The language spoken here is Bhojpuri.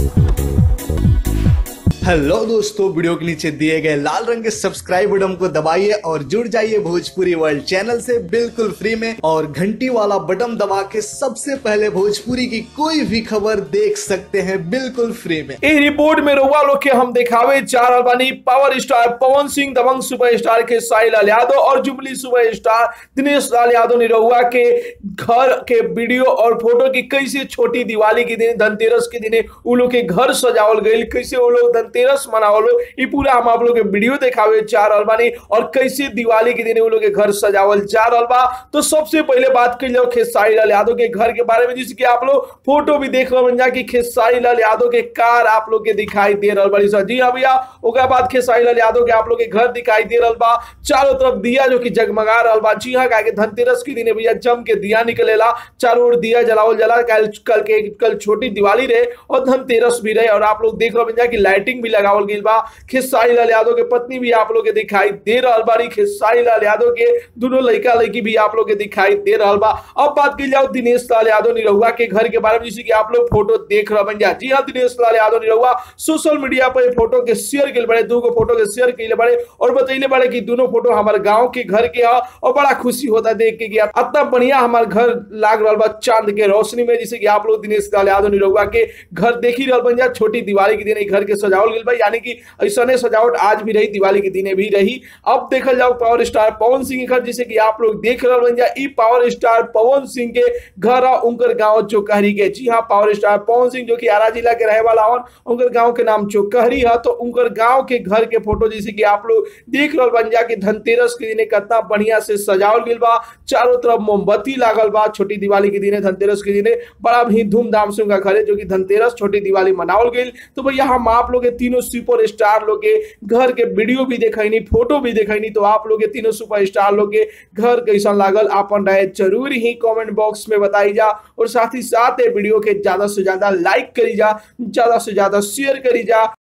हेलो दोस्तों वीडियो के नीचे दिए गए लाल रंग के सब्सक्राइब बटन को दबाइए और जुड़ जाइए भोजपुरी वर्ल्ड चैनल से बिल्कुल फ्री में और घंटी वाला बटन दबा के सबसे पहले भोजपुरी की कोई भी खबर देख सकते हैं बिल्कुल फ्री में इ रिपोर्ट में रउआ लोग के हम दिखावे चार अलबानी पावर स्टार पवन सिंह दबंग सुपरस्टार के साई लाल यादव और जुबली सुपरस्टार दिनेश लाल यादव ने रउआ के घर के वीडियो और फोटो की कैसे छोटी दिवाली के दिन धनतेरस के दिन उ लोग के घर सजावल गईल कैसे वो लोग धनतेरस मनावल ये पूरा हम आप लोग के वीडियो दिखावे चार अलबानी और कैसे दिवाली के दिन वो लोग के घर सजावल जा रहल बा तो सबसे पहले बात कर लो खेसारी लाल यादव के घर के बारे में जिसकी आप लोग फोटो भी देख रहे जा कि खेसारी लाल यादव के कार आप लोग के दिखाई दे रहल बड़ी सर जी हाँ भैया ओकरा बाद खेसारी लाल यादव के आप लोग के घर दिखाई दे रहल बा चारों तरफ दिया जो कि जगमगा रहल बा जी हाँ के धनतेरस के दिन भैया जम के दिया निकलेला चारों ओर दिया जलावल जला कल कल के कल छोटी दिवाली रहे और धनतेरस भी रहे और आप लोग देख रहे जा कि लाइटिंग भी लगावल गई बा खेसारी लाल यादव के पत्नी भी आप लोग के दिखाई दे रहल बाड़ी खेसारी लाल यादव के दोनों लड़का लड़की भी आप लोग के दिखाई दे रहल बा अब बात की जाओ दिनेश लाल यादव निरहुआ के घर के बारे में जिसे कि आप लोग फोटो देख रहे बन जा जी हाँ दिनेश लाल यादव निरहुआ सोशल मीडिया पर ये फोटो के शेयर के बड़े दो फोटो के शेयर के बड़े और बतैले बड़े कि दोनों फोटो हमारे गांव के घर के है और बड़ा खुशी होता है देख के कि इतना बढ़िया हमारे घर लाग रहा बा चांद के रोशनी में जिसे कि आप लोग दिनेश लाल यादव निरहुआ के घर देख ही रहल बन जा छोटी दिवाली के दिन घर के सजावल गई बा यानी कि ऐसा सजावट आज भी रही दिवाली के दिने भी रही अब देखल जाओ पावर स्टार पवन सिंह के घर जिसे कि आप लोग देख रहे बन जा ई पावर स्टार पवन सिंह के घर आ उनकर गांव चौकहरी के जी हाँ पावर स्टार पवन सिंह जो कि आरा जिला के रहे वाला हन उनकर गांव के नाम चौकहरी है तो उनकर गांव के घर के फोटो जैसे कि आप लोग देख रहे बन जा कि धनतेरस के दिन कितना बढ़िया से सजावल गई बा चारों तरफ मोमबत्ती लागल बा छोटी दिवाली के दिन धनतेरस के दिन बड़ा भी धूमधाम से उनका घर है जो कि धनतेरस छोटी दिवाली मनावल गई तो भैया हम आप लोग के तीनों सुपर स्टार लोग के घर के वीडियो भी देखनी फोटो भी देखनी तो आप लोग के तीनों सुपर स्टार लोग के घर कैसा लागल अपन राय जरूर ही कमेंट बॉक्स में बताई जा और साथ ही साथ ये वीडियो के ज्यादा से ज्यादा लाइक करी जा ज्यादा से ज्यादा शेयर करी जा